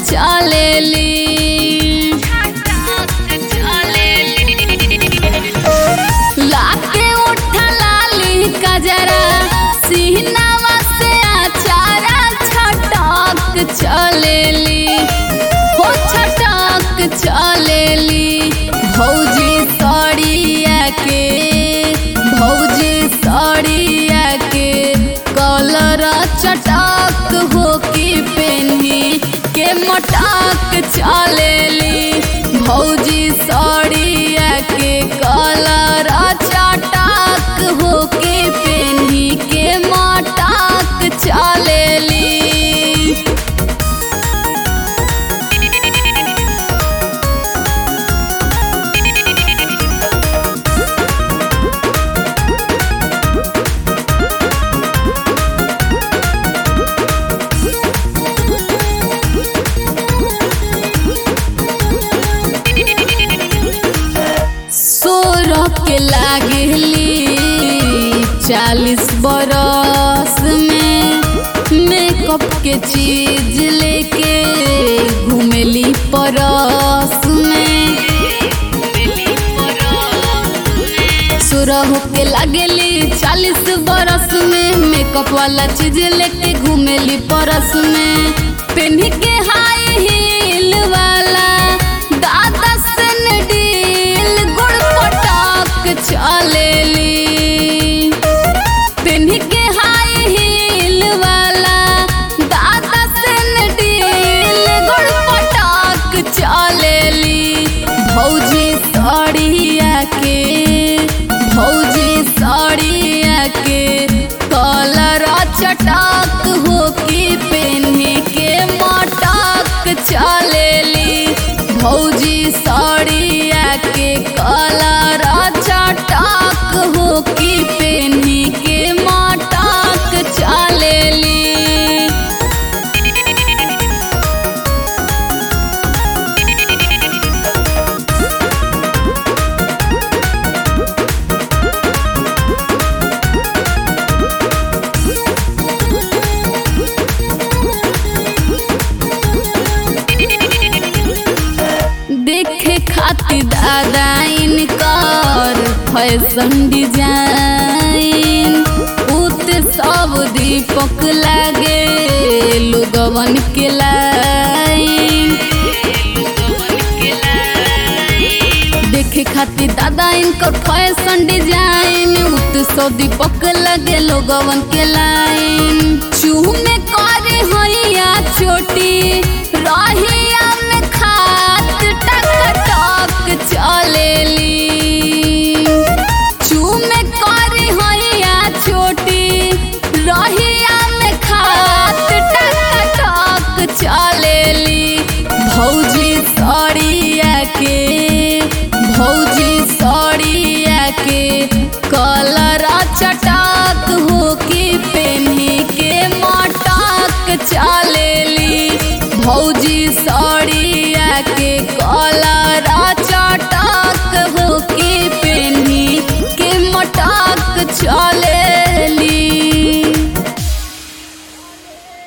चलेली लाके उठा लाली कजरा सीनावा से आचारा छटक चलेली हो छटक चलेली भौजी सड़िया के भौजी सड़िया के कलर चटक हो के पेन्ही के मटक चलेली भौजी सड़िया के कलर चटक हो के पेन्ही के मटक चलेली सोरह के लागली चालीस बरस में मेकअप के चीज लेके घूमेली परस में सोरह के लागली चालीस बरस में मेकअप वाला चीज लेके घूमेली परस में पेन्ही के हाई हील वाला दादा सनडील गुड़ पटाक चलेली पेन्ही के हाई हील वाला दादा सनडील गुड़ पटाक चलेली भौजी सड़िया के भौजी सड़िया के कलर चटक हो के पेन्ही के मटक चलेली भौजी सड़िया के कलर चटक हो के पेन्ही के मटक चलेली देखे खातिर दादा इनकर फैशन डिजाइन उत सब दीपक लागे लोगवन के लाइन देखे खातिर दादा इनकर फैशन डिजाइन उत सब दीपक लगे लोगवन के लाइन चूह में करे हैया चोटी रहिया में खात टक टक चलेली चूह में करे हैया छोटी रहिया में खात टक टक चलेली भौजी सड़िया के भौजी सड़िया के कलर चटा